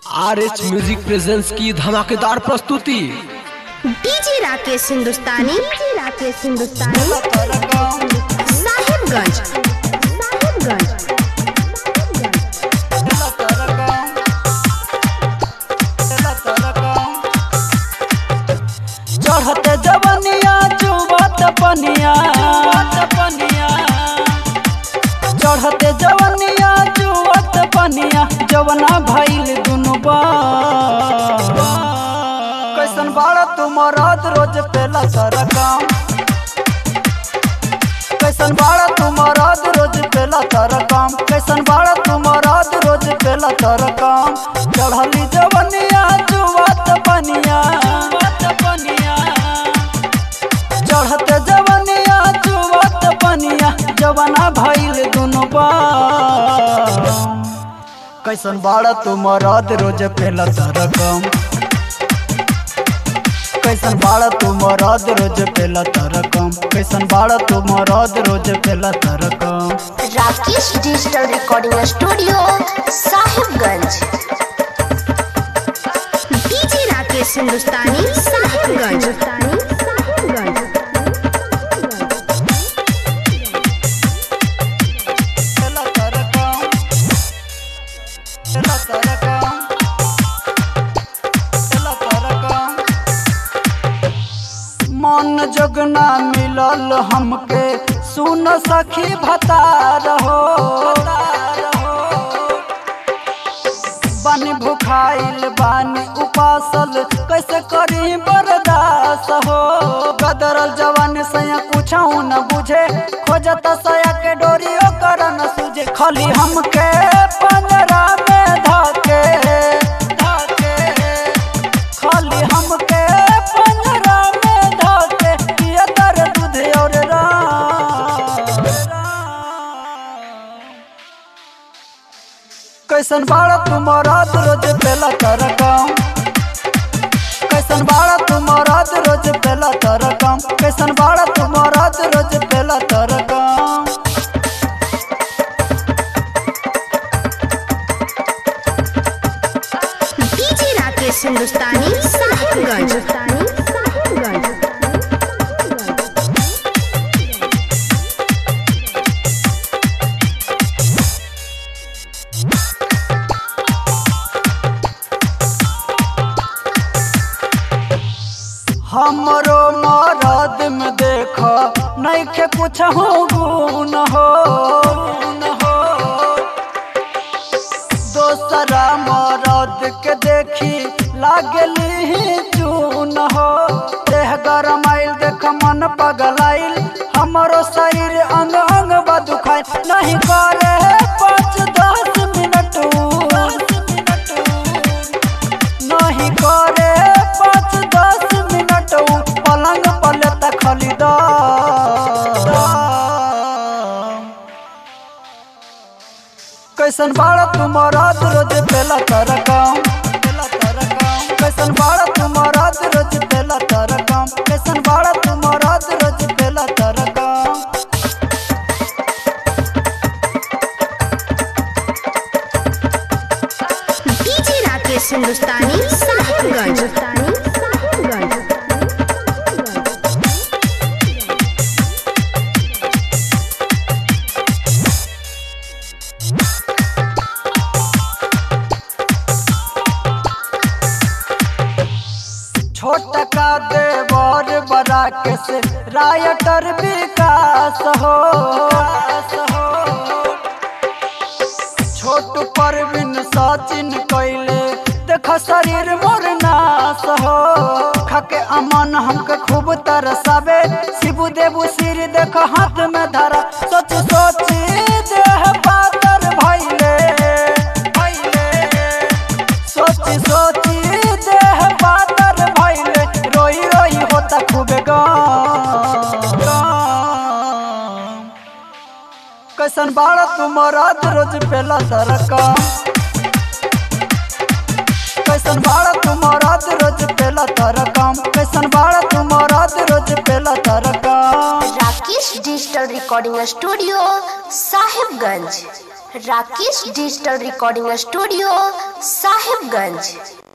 R H music presents की धमाकेदार प्रस्तुति डीजे राकेश हिंदुस्तानी डीजे राकेश हिंदुस्तानी साहिबगंज साहिबगंज चढ़ते जवनिया चुबत पनिया पनिया चढ़ते जवनिया चुबत पनिया जवना भइल दुनु बा कैसन बाड़ा तू मरद रोज पेला सारा काम कैसन बाड़ा तू मरद रोज पेला तारा काम कैसन बाड़ा तू मरद रोज पेला तारा काम चढ़ली जवनिया चुबत पनिया पनिया चढ़ते जवनिया चुबत पनिया जवना भइल दुनु बा कैसन बाड़ा तू मरद रोज पेला तारा काम कैसन बाड़ा तू मरद रोज पेला तारा काम कैसन बाड़ा तू मरद रोज पेला तारा काम Rakesh digital recording studio Sahibganj DJ Rakesh Hindustani Sahibganj Sahibganj पेला तारा काम पेला तारा काम पेला तारा काम मन जगना मिलल हमके सुन सखी भतार हो बानी भुखाइल बानी उपासल कैसे करी बर्दाश्त हो गदरल जवान सया कुछऊ न बुझे खोजत सया के डोरी ओकर न सुझे खाली हमके पंजरा में धके धके खाली हमके पंजरा में धके पिया तर दूध और राम कैसन बाड़ा तू मरद रोज पेला तारा काम कैसन बाड़ा तू मरद रोज पेला तारा काम कैसन बाड़ा तू मरद रोज पेला तारा काम डीजे राकेश हिंदुस्तानी साहिबगंज साहिबगंज हमरो मरद में देख नैखे कुछ हो गुण हो गुण हो दोसरा मरद के देखी लागली चून हो देह गरमाइल देख मन पगलाइल हमरो शरीर अंग अंग बदुखाइल नहीं करे पाँच दस मिनट नहीं करे पाँच दस मिनट पलंग पले तक खरीदा कैसन बाड़ा तू मरद रोज पेला तारा काम पेला तारा काम कैसन बाड़ा तू मरद रोज पेला तारा काम कैसन बाड़ा तू मरद रोज पेला तारा काम डीजे राकेश हिंदुस्तानी साहिबगंज साहिबगंज छोट का देवर बड़ा के से रायटर विकास हो छोट परवीन सचिन कैले देख शरीर मोर नाश हो खाके अमन हमके खूब तरसावे शिबू देबू सिर देख हाथ में धरा सोच सोची देह पातर भैले भैले सोची सोची देह पातर भैले रोई रोई होता खूबे गाम कैसन बाड़ा तू मरद रोज पेला तारा काम कैसन बाड़ा तू मरद रोज पेला तारा काम कैसन बाड़ा तू मरद रोज पेला तारा काम Rakesh Rakesh digital recording studio Sahibganj Rakesh digital recording studio Sahibganj